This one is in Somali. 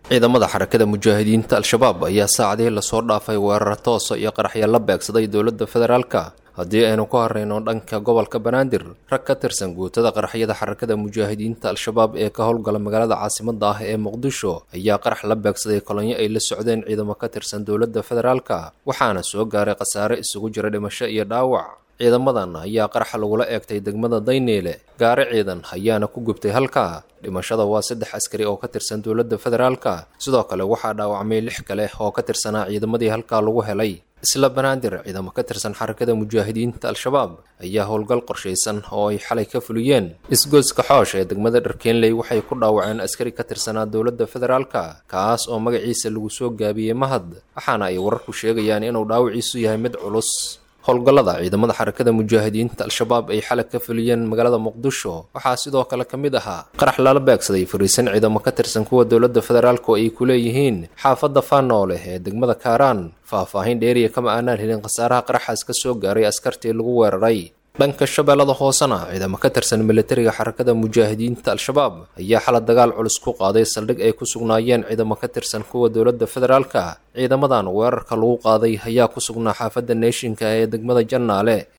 ciidamada xarakada mujaahidiinta al-shabaab ayaa saacadihii lasoo dhaafay weerar toosa iyo qaraxya la beegsaday dowladda federaalka haddii aynu ku horreyno dhanka gobolka banaadir rag ka tirsan guutada qaraxyada xarakada mujaahidiinta al-shabaab ee ka howlgala magaalada caasimada ah ee muqdisho ayaa qarax la beegsaday kolonyo ay la socdeen ciidamo ka tirsan dowladda federaalka waxaana soo gaaray khasaare isugu jira dhimasho iyo dhaawac ciidamadan ayaa qaraxa lagula eegtay degmada dayneele gaari ciidan ayaana ku gubtay halkaa dhimashada waa saddex askari oo ka tirsan dowladda federaalka sidoo kale waxaa dhaawacmay lix kale oo ka tirsanaa ciidamadii halkaa lagu helay isla banaadir ciidamo ka tirsan xarakada mujaahidiinta al-shabaab ayaa howlgal qorshaysan oo ay xalay ka fuliyeen isgoyska xoosh ee degmada dharkeenley waxay ku dhaawaceen askari ka tirsanaa dowladda federaalka kaas oo magaciisa lagu soo gaabiyey mahad waxaana ay wararku sheegayaan inuu dhaawiciisu yahay mid culus howlgallada ciidamada xarakada mujaahidiinta al-shabaab ay xalag ka fuliyeen magaalada muqdisho waxaa sidoo kale ka mid ahaa qarax lala beegsaday fariisan ciidamo ka tirsan kuwa dowladda federaalk oo ay ku leeyihiin xaafadda faanoole ee degmada kaaraan faah-faahin dheeriya kama aanaan helin khasaaraha qaraxaas ka soo gaaray askartii lagu weeraray dhanka shabeellada hoosena ciidamo ka tirsan militariga xarakada mujaahidiinta al-shabaab ayaa xala dagaal culus ku qaaday saldhig ay ku sugnaayeen ciidamo ka tirsan kuwa dowladda federaalka ciidamadan weerarka lagu qaaday ayaa ku sugnaa xaafadda neeshinka ee degmada jannaale